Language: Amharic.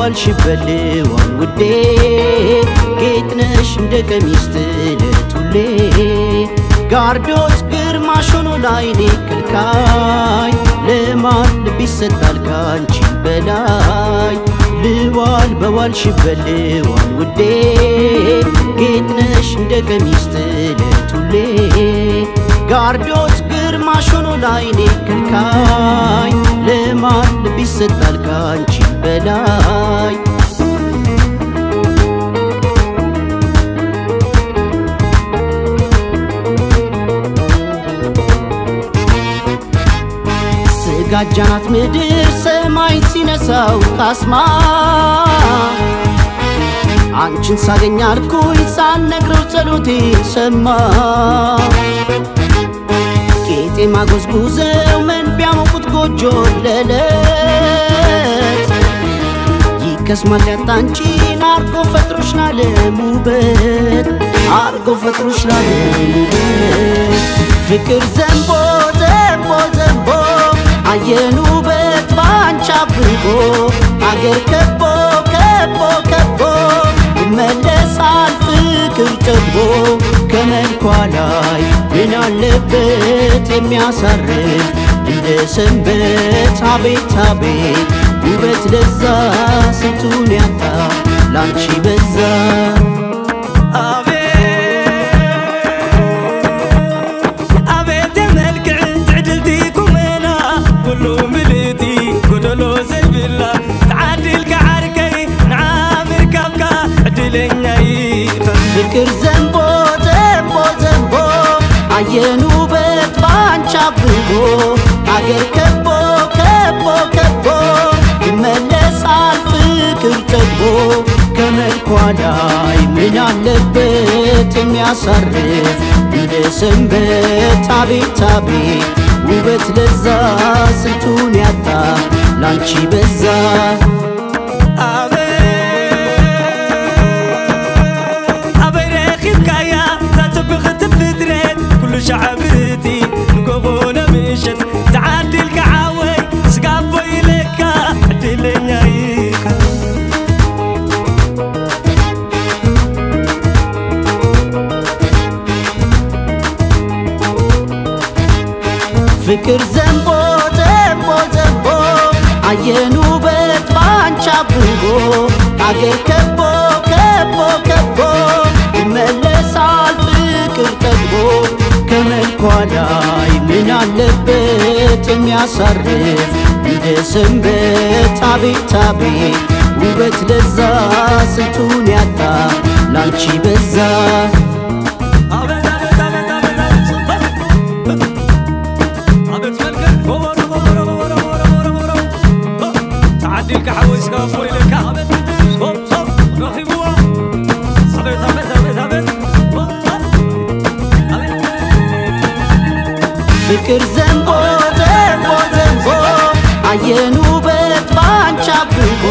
በዋልሽበት ልዋል ውዴ ጌጥነሽ እንደ ቀሚስ ጥለት ሁሌ ጋርዶት ግርማሽ ሆኖ ላይኔ ከልካይ ለማን ልብ ይሰጣል ካንቺ በላይ ልዋል በዋልሽበት ልዋል ውዴ ጌጥነሽ እንደ ቀሚስ ጥለት ሁሌ ጋርዶት ግርማሽ ሆኖ ላይኔ ከልካይ ለማን ልብ ይሰጣል ካንቺ በላይ ስጋጃናት ምድር ሰማይ ሲነሳው ካስማ አንቺን ሳገኝ አልኩኝ ሳልነግረው ጸሎቴን ሰማ ቄጤማ ጎዝጉዘው ምን ቢያሞቁት ጎጆ ለለት ይከስማል ያጣ አንቺን አርጎ ፈጥሮሽ ላለም ውበት አርጎ ፈጥሮሽ ላለም ውበት ፍቅር ዘንቦ ዘንቦ ዘንቦ አየን ውበት ባንቺ አብቦ አገር ከቦ ከቦ ከቦ ይመለሳል ፍቅር ጠግቦ ከመልኳ ላይ ምን አለበት የሚያሳርፍ እንደ ሰንበት አቤት አቤት ውበት ለዛ ስንቱን ያጣ ላንቺ በዛ ኣቤት መልክዕ ትዕድልቲ ኩመና ኩሉ ምልእቲ ጎደሎ ዘይብላ ተዓዲልካ ዓርከይ ንዓ ምርካብካ ዕድለኛ ኢኻ ፍቅር ዘንቦ ዘንቦ ዘንቦ አየን ውበት ባንቺ አብቦ አገር ከቦ ከቦ ከቦ ይመለሳል ፍቅር ጠግቦ ከመልኳ ላይ ምን አለበት የሚያሳርፍ እንደ ሰንበት አቤት አቤት ውበት ለዛ ስንቱን ያጣ ላንቺ በዛ ኣበይ ረኺብካያ እዛፅብኽቲ ፍጥረት ኩሉ ሻዕብርቲ ንጎቦነ ምሸት ተዓዲልካ ዓወይ ስጋቦ ኢለካ ዕድለኛ ኢኻ ፍቅር ዘንቦ ዘንቦ ዘንቦ አየን ውበት ባንቺ አብቦ አገር ከቦ ከቦ ከቦ ይመለሳል ፍቅር ጠግቦ ከመልኳ ላይ ምን አለበት የሚያሳርፍ እንደ ሰንበት አቤት አቤት ውበት ለዛ ስንቱን ያጣ ላንቺ በዛ ኣቤት ኣቤት ኣቤት ኣቤት ኣቤት ኣቤት መልክዕ ጎበሮ ጎበሮ ጎበሮ ጎበሮ ጎበሮ ጎበሮ ተዓዲልካ ሓወይ ስጋቦ ኢለካ ኣቤት ሶብ ሶብ ረኺብዋ ኣቤት ኣቤት ኣቤት ኣቤት ኣቤት ፍቅር ዘንቦ ዘንቦ ዘንቦ አየን ውበት ባንቺ አብቦ